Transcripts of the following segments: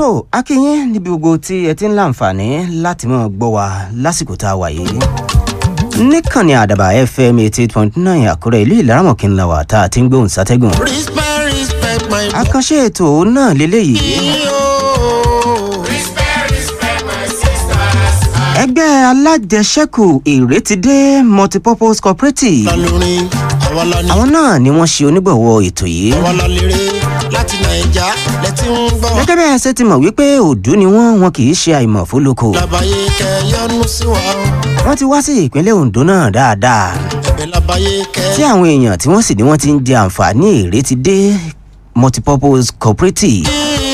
tó akínyín níbi gbogbo tí ẹ ti ń láǹfààní láti máa gbọ́ wa lásìkò tá a wà yìí níkànnì àdàbà fm eighty eight point nine àkúrẹ́ ìlú ìlaramọ̀kí ńlá wa tá a ti ń gbóhùn sátẹ́gùn. respect respect my àkànṣe ètò náà lélẹ́yìí ẹgbẹ́ alájẹsẹ́kù ìrètídé multipurpose cooperative lórin àwa la ní àwọn náà ni wọ́n ṣe onígbọ̀wọ́ ètò yìí. àwa la lérè láti nàìjà lẹ́tí ń gbọ́. gẹ́gẹ́ bẹ́ẹ̀ ṣe ti mọ̀ wípé òdú ni wọ́n wọn kì í ṣe àìmọ̀ fólókò. labayé kẹyọnu sí wa o wọ́n ti wá sí ìpínlẹ̀ ondo náà dáadáa ẹ̀bẹ̀ labayé kẹ. tí àwọn èèyàn tí wọ́n sì ní wọ́n ti ń jẹ àǹfààní ìrètídé multipurpose cooperative.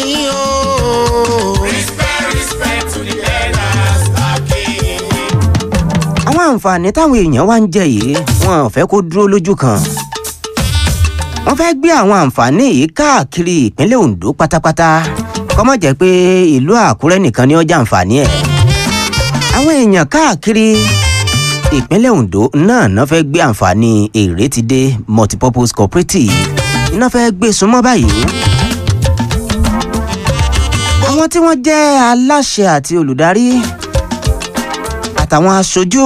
àwọn àǹfààní táwọn èèyàn wá ń jẹ yìí wọn ò fẹ́ kó dúró lójú kan. wọ́n fẹ́ gbé àwọn àǹfààní yìí káàkiri ìpínlẹ̀ ondo pátápátá kọ́mọ̀ jẹ́ pé ìlú àkúrẹ́ nìkan ni ó jẹ àǹfààní ẹ̀. àwọn èèyàn káàkiri ìpínlẹ̀ ondo náà náà fẹ́ gbé àǹfààní ìrètídé multipurpose cooperative iná fẹ́ gbé súnmọ́ báyìí. àwọn tí wọ́n jẹ́ aláṣẹ àti olùdarí àtàwọn aṣojú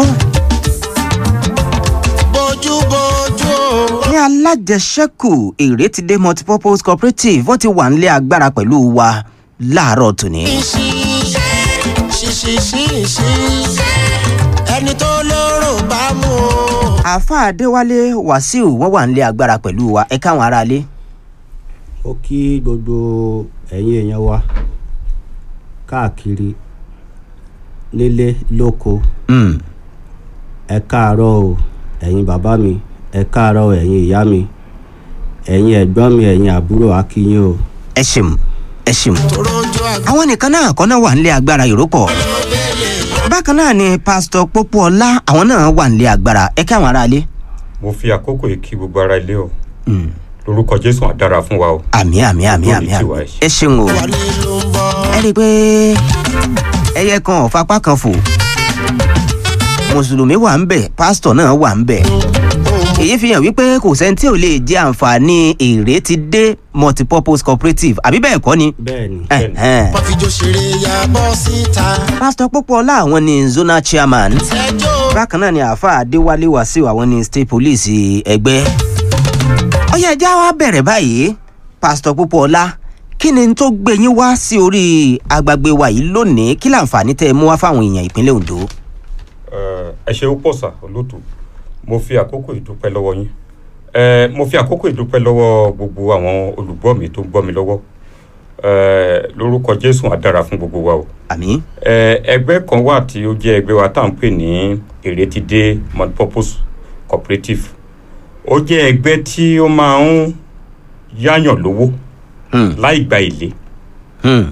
bójú bójú o. ní alájẹsẹ́kù ìrètídé multipurpose cooperative wọ́n ti wà nílé agbára pẹ̀lú wa láàárọ̀ tòní. ṣíṣí ṣíṣí ṣíṣí ẹni tó lóró bá mú o. àáfà adéwálé wàsíù wọ́n wà nílé agbára pẹ̀lú wa ẹ káwọn aráalé. ó kí gbogbo ẹ̀yin èèyàn wa káàkiri nílé lóko Mm. ẹ káàárọ̀ o ẹ̀yin bàbá mi ẹ káàárọ̀ o ẹ̀yin ìyá mi ẹ̀yin ẹ̀gbọ́n mi ẹ̀yin àbúrò akínyìn o ẹ ṣeun ẹ ṣeun. torójú àgbà àwọn nìkan náà kọ́ náà wà nílé agbára ìrópọ̀. bákan náà ni pásítọ̀ pópóọlá àwọn náà wà nílé agbára ẹ káwọn aráalé. mo fi àkókò yìí kí gbogbo ara ilé o Mm. lórúkọ jésù àdára fún wa o àmì àmì àmì àmì Lórí tiwa àmì ẹ ṣe. ẹ ṣeun o. wálé ló ń bọ̀. ẹ rí i pé ẹyẹ kan ò fapá kan fò mùsùlùmí wà ń bẹ̀ pásítọ̀ náà wà ń bẹ̀ èyí fi hàn wípé kò sẹ́ni tí ò lè jẹ́ àǹfààní ìrètídé multipurpose cooperative àbí bẹ́ẹ̀ kọ́ ni. bẹ́ẹ̀ ni Ẹ̀hẹ́n. wọ́n fi jó ṣeré ya bọ́ síta. pásítọ̀ pópóọlá àwọn ni zonal chairman ẹjọ́ bákan náà ni àáfàá adéwálé wàsíù àwọn ni state police ẹgbẹ́. ọyá ẹja wa bẹ̀rẹ̀ báyìí pásítọ̀ pópóọlá kí ni tó gbé yín wá sí orí agbègbè wa yìí lónìí kí láǹfààní tẹ́ ẹ mú wá fáwọn èèyàn ìpínlẹ̀ ondo. Eh, ẹ ṣe ó pọ̀ sà olóòtú mo fi àkókò ìdúpẹ́ lọ́wọ́ yín Eh, mo fi àkókò ìdúpẹ́ lọ́wọ́ gbogbo àwọn olùgbọ́ mi tó ń gbọ́ mi lọ́wọ́ Eh, lórúkọ jésù àdára fún gbogbo wa o àmì. Eh, ẹgbẹ́ kan wà tí ó jẹ́ ẹgbẹ́ wa tá à ń pè ní ìrètídé multipurpose cooperative ó jẹ́ ẹgbẹ́ tí ó máa ń yáyàn lówó Hmm. láì gba èlé Hmm.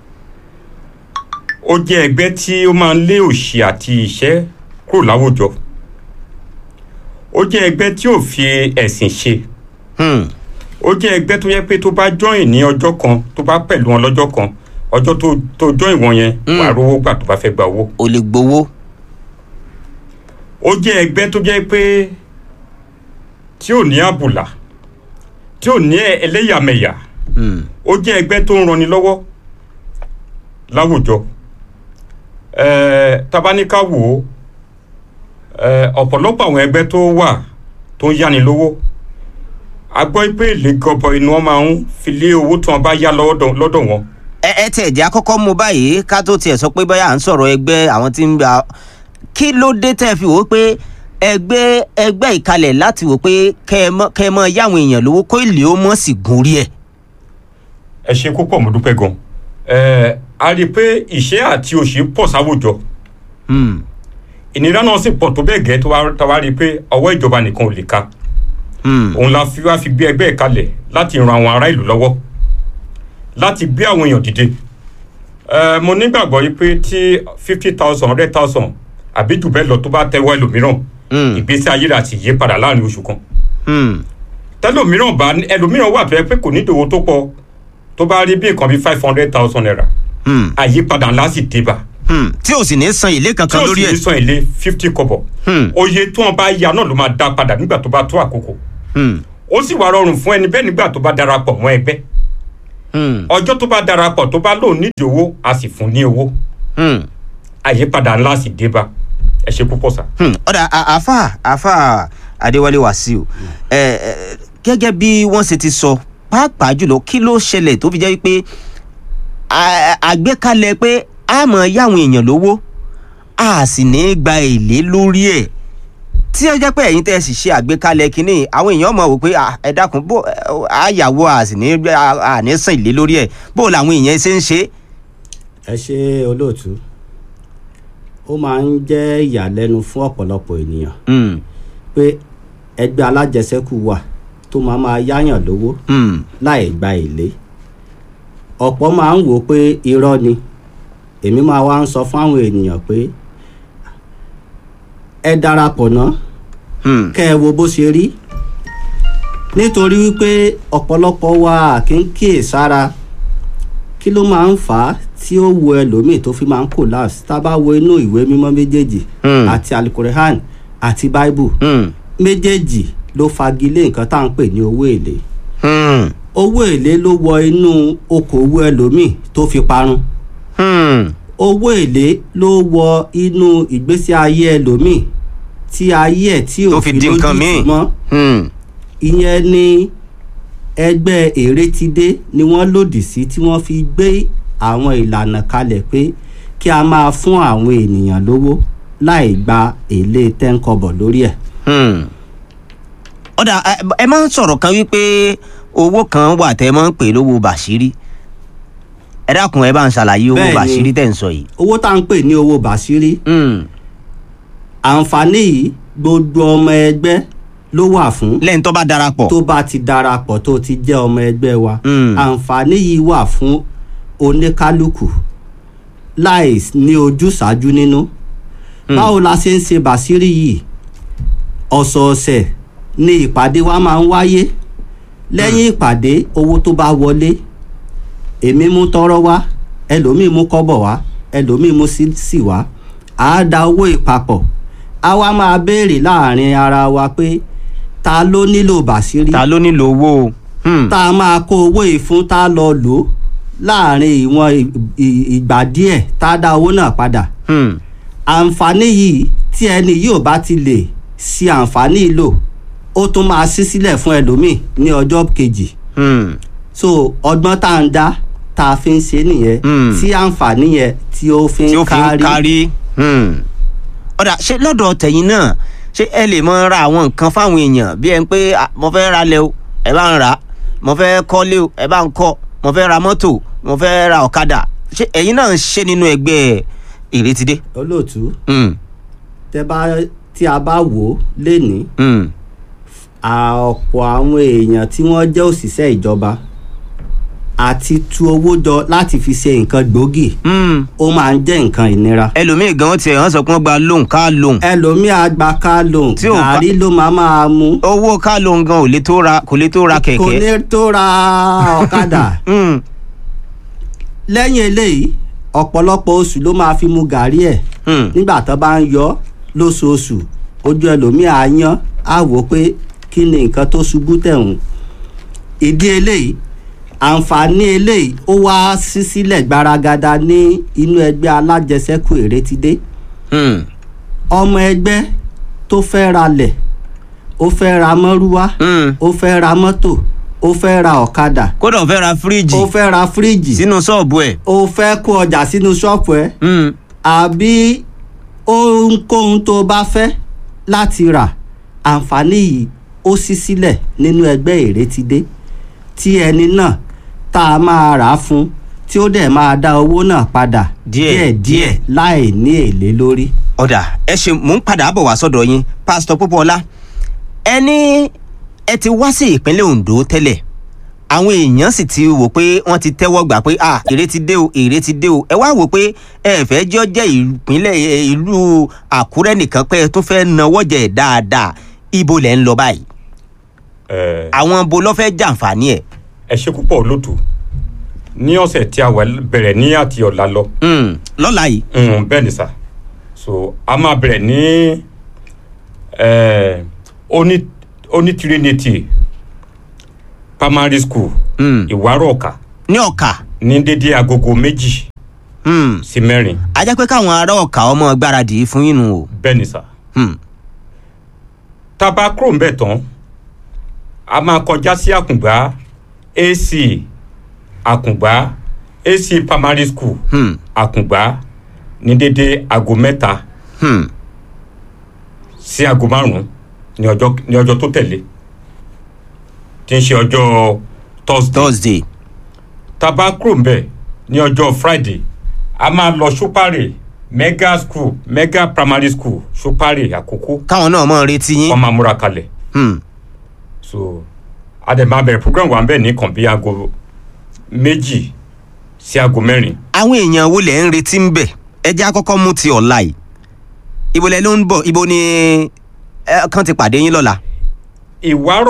ó jẹ́ ẹgbẹ́ tí ó máa ń lé òṣì àti ìṣẹ́ kúrò láwùjọ ó jẹ́ ẹgbẹ́ tí ò fi ẹ̀sìn ṣe Hmm. ó jẹ́ ẹgbẹ́ tó yẹ pé tó bá join ní ọjọ́ kan tó bá pẹ̀lú wọn lọ́jọ́ kan ọjọ́ tó tó join wọn yẹn Mm. wàá rówó gbà tó bá fẹ́ gba owó o lè gbowó. ó jẹ́ ẹgbẹ́ tó jẹ́ pé tí ò ní àbùlà tí ò ní ẹlẹ́yàmẹ̀yà Hmm. ó jẹ́ ẹgbẹ́ tó ń ranni lọ́wọ́ láwùjọ ẹ̀ẹ́ tabaníká wò ó ẹ̀ẹ́ ọ̀pọ̀lọpọ̀ àwọn ẹgbẹ́ tó wà tó ń yáni lówó a gbọ́ pé èlé gọbọi ni wọ́n máa ń fi lé owó tí wọ́n bá yá lọ́dọ̀ lọ́dọ̀ wọn ẹ ẹ tẹ̀ jẹ́ àkọ́kọ́ mú báyìí ká tó tiẹ̀ sọ pé báyà à ń sọ̀rọ̀ ẹgbẹ́ àwọn tí ń gba kí ló dé tẹ́ fi wò ó pé ẹgbẹ́ ẹgbẹ́ ìkalẹ̀ láti wò pé kẹ́ ẹ mọ́ kẹ́ ẹ mọ́ yáwọn èèyàn lówó kó ìlé ó mọ̀ sí gun rí ẹ̀. ẹ ṣe púpọ̀ mo dúpẹ́ gan ẹ̀ẹ́ a rí i pé ìṣẹ́ àti òṣì pọ̀ sáwùjọ Hmm. ìnira náà sì pọ̀ tó bẹ́ẹ̀ gẹ́ tó wá tó wá rí i pé ọwọ́ ìjọba nìkan ò lè ka Hmm. òun la fi wá fi gbé ẹgbẹ́ ìkalẹ̀ láti ran àwọn ará ìlú lọ́wọ́ láti gbé àwọn èèyàn dìde ẹ mo nígbàgbọ́ yìí pé tí fifty thousand hundred thousand àbí jù bẹ́ẹ̀ lọ tó bá tẹ́wọ́ ẹlòmíràn Hmm. ìgbésí ayé rẹ̀ àti yí padà láàrin oṣù kan Hmm. tẹlòmíràn bá ẹlòmíràn wà tó yẹ pé kò ní ìdòwò tó pọ̀ tó bá rí bí nǹkan bí five hundred thousand naira Hmm. àyípadà ńlá sì dé bá Hmm. tí o sì ní san èlé tí kankan ó lórí sì ní ẹ̀. san èlé fifty kọ́bọ̀ Hmm. oye tí wọ́n bá ya náà ló máa dá padà nígbà tó bá tó àkókò Hmm. ó sì wá rọrùn fún ẹni bẹ́ẹ̀ nígbà tó bá darapọ̀ mọ́ ẹgbẹ́ Hmm. ọjọ́ tó bá darapọ̀ tó bá lóun nídìí owó a sì fún ní owó Hmm. àyípadà ńlá sì dé bá ẹ ṣe púpọ̀ sà. Hmm, ọ̀dà à- àáfà àáfà adéwálé wàsíù ẹ ẹ gẹ́gẹ́ bí wọ́n ṣe ti sọ pàápàá jùlọ kí ló ṣẹlẹ̀ tó fi jẹ́ pé àgbékalẹ̀ pé a mọ̀ yáwọn èèyàn lówó a sì ní í gba èlé lórí ẹ̀ tí ẹ jẹ́ pé ẹ̀yin tẹ́ ẹ sì ṣe àgbékalẹ̀ kínní àwọn èèyàn mọ̀ wò pé "Ah, ẹ dákun bó àyàwó a sì ní a ní sàn èlé lórí ẹ̀ bó làwọn èèyàn ṣe ń ṣe. ẹ ṣe olóòtú ó máa ń jẹ́ ìyàlẹ́nu fún ọ̀pọ̀lọpọ̀ ènìyàn Hmm, pé ẹgbẹ́ alájẹsẹ́kù wà tó máa máa yáyàn lówó hmm, láì gba èlé ọ̀pọ̀ máa ń wò ó pé irọ́ ni èmi máa wá ń sọ fún àwọn ènìyàn pé ẹ darapọ̀ ná hmm, kẹ́ ẹ wo bó ṣe rí nítorí wípé ọ̀pọ̀lọpọ̀ wa kì í kíyè sára kí ló máa ń fà á tí ó wo ẹlòmíì tó fi máa ń collapse tá a bá wo inú ìwé mímọ́ méjèèjì Hmm. àti alukorehan àti bible hmm, méjèèjì ló fagilé nǹkan tá à ń pè ní owó èlé hmm, owó èlé ló wọ inú okòwò ẹlòmíì tó fi parun hmm. owó èlé ló wọ inú ìgbésí ayé ẹlòmíì tí ayé ẹ̀ tí Tó ò fi fi di lójú nǹkan tì míì. mọ́ hmm. ìyẹn ni ẹgbẹ́ èrètidé ni wọ́n lòdì sí tí wọ́n fi gbé àwọn ìlànà kalẹ̀ pé kí a máa fún àwọn ènìyàn lówó láì gba èlé tẹ́ńkọbọ̀ lórí ẹ̀. Hmm. ọ̀dà ẹ- ẹ máa ń sọ̀rọ̀ kan wípé owó kan wà tẹ́ ẹ máa ń pè lówó bàṣírí ẹ dákun ẹ bá ń ṣàlàyé owó Bẹ́ẹ̀ni. bàṣírí tẹ̀ ń sọ yìí. owó tá à ń pè ní owó bàṣírí Hmm. àǹfààní yìí gbogbo ọmọ ẹgbẹ́ ló wà fún lẹ́yìn tó bá darapọ̀. tó bá ti darapọ̀ tó ti jẹ́ ọmọ ẹgbẹ́ wa Mm. àǹfààní yìí wà fún oníkálukú láì ní ojúṣàájú nínú báwo la ṣe ń ṣe bàṣírí yìí ọ̀sọ̀ọ̀sẹ̀ ni ìpàdé wa máa ń wáyé lẹ́yìn ìpàdé owó tó bá wọlé èmi mú tọrọ wá ẹlòmíì mú kọ́bọ̀ wá ẹlòmíì mú sísì wá àá da owó ìpapọ̀ a wá máa béèrè láàrin ara wa pé ta ló nílò bàṣírí ta ló nílò owó o. Hmm. tá a máa kó owó yìí fún tá a lọ lò ó láàrin ìwọ̀n ì- ì- ìgbà díẹ̀ tá a dá owó náà padà Hmm. àǹfààní yìí tí ẹni yìí ò bá ti lè ṣe àǹfààní yìí lò ó tún máa ṣí sílẹ̀ fún ẹlòmíì ní ọjọ́ kejì Hmm. so ọgbọ́n tá à ń dá tá a fi ń ṣe nìyẹn Mm. tí àǹfààní yẹn tí ó fi tí ó ń fi ń kárí kárí. Hmm. ọ̀dà ṣé lọ́dọ̀ tẹ̀yìn náà ṣé ẹ lè mọ ra àwọn nǹkan fáwọn èèyàn bí ẹ ń pé "Ah, mo fẹ́ ra lẹ̀ o ẹ bá ń rà á mo fẹ́ kọ́lé o ẹ bá ń kọ́ mo fẹ́ ra mọ́tò mo fẹ́ ra ọ̀kadà ṣé ẹ̀yin náà ń ṣe nínú ẹgbẹ́ ìrètídé. olóòtú Hmm. tẹ bá tí a bá wò ó lénìí Hmm. ọ̀pọ̀ àwọn èèyàn tí wọ́n jẹ́ òṣìṣẹ́ ìjọba àti tu owó jọ láti fi ṣe nǹkan gbòógì Hmm. ó máa ń jẹ́ nǹkan ìnira. ẹlòmíì gan tiẹ̀ wọ́n sọ pé wọ́n gba lóhùn ká lóhùn ẹlòmíà gba ká lòun Tí ò bá- gàrí ló máa máa mú owó ká lóhùn gan ò lè tó ra kò lè tó ra kò kẹ̀kẹ́. ní tó ra ọ̀kadà Hmm. lẹ́yìn eléyìí ọ̀pọ̀lọpọ̀ oṣù ló máa fi mu gàrí ẹ̀ Hmm. nígbà tó bá ń yọ lóṣooṣù ojú ẹlòmíà á yán á wò ó pé kí ni nǹkan tó ṣubú tẹ̀hún ìdí eléyìí àǹfààní eléyìí ó wá sí sílẹ̀ gbaragada ní inú ẹgbẹ́ alájẹsẹ́kù Èrètidé Hmm. ọmọ ẹgbẹ́ tó fẹ́ ra lẹ̀ ó fẹ́ ra mọ́rúwá Hmm. ó fẹ́ ra mọ́tò ó fẹ́ ra ọ̀kadà kódà ó fẹ́ ra fíríjì ó fẹ́ ra fíríjì sínú ṣọ́ọ̀bù ẹ̀. ó fẹ́ kó ọjà sínú ṣọ́ọ̀pù ẹ̀ Hmm. àbí ohunkóhun tó bá fẹ́ láti rà àǹfààní yìí ó ṣí sílẹ̀ nínú ẹgbẹ́ Èrètidé tí ẹni náà tá a máa rà á fún tí ó dẹ̀ máa dá owó náà padà Díẹ̀, díẹ̀ láì ní èlé lórí. ọ̀dà ẹ ṣe mò ń padà bọ̀ wá sọ́dọ̀ yín pásítọ̀ Pópóọlá ẹ ní ẹ ti wá sí ìpínlẹ̀ Ondo tẹ́lẹ̀ àwọn èèyàn sì ti wò pé wọ́n ti tẹ́wọ́ gbà pé à èrè ti dé o èrè ti dé o ẹ wá wò pé ẹ fẹ́ jọ jẹ́ ìpínlẹ̀ ẹ, ìlú Àkúrẹ́ nìkan pé ẹ tó fẹ́ nawọ́ jẹ dáadáa ibo lẹ̀ ń lọ báyìí ẹ àwọn bo ló fẹ́ jàǹfààní ẹ̀ ẹ ṣe púpọ̀ olóòtú ní ọ̀sẹ̀ tí a wà bẹ̀rẹ̀ ní àti ọ̀la lọ Hmm, lọ́la yìí Mm, bẹ́ẹ̀ ni sà so a máa bẹ̀rẹ̀ ní eh, oní oní trinity primary school Hmm, ìwárọ̀ ọ̀kà ní ọ̀kà ní dédé agogo méjì Hmm. sí mẹ́rin a jẹ́ pé káwọn ará ọ̀kà ọmọ gbáradì fún yín nù o. bẹ́ẹ̀ ni sà. Hmm. tá a bá kúrò ń bẹ̀ tán a máa kọjá sí àkùngbá ac àkùngbá ac primary school Hmm. àkùngbá ní dédé aago mẹ́ta Hmm. sí aago márùn-ún ní ọjọ́ ní ọjọ́ tó tẹ̀lé tí ń ṣe ọjọ́ thursday thursday. tá a bá kúrò ń bẹ̀ ní ọjọ́ friday a máa lọ ṣúpárì mega school mega primary school ṣúpárì àkókò káwọn náà mọ̀ retí yín. wọ́n máa múra kalẹ̀ Hmm. so a dẹ̀ máa bẹ̀rẹ̀ program wa ń bẹ̀ ní kàn bí aago méjì sí aago mẹ́rin àwọn èèyàn wo lẹ̀ ń retí ń bẹ̀ ẹ jẹ́ àkọ́kọ́ mú ti ọ̀la yìí ibo lẹ ló ń bọ̀ ibo ni ẹ kàn ti pàdé yín lọ́la. ìwárọ̀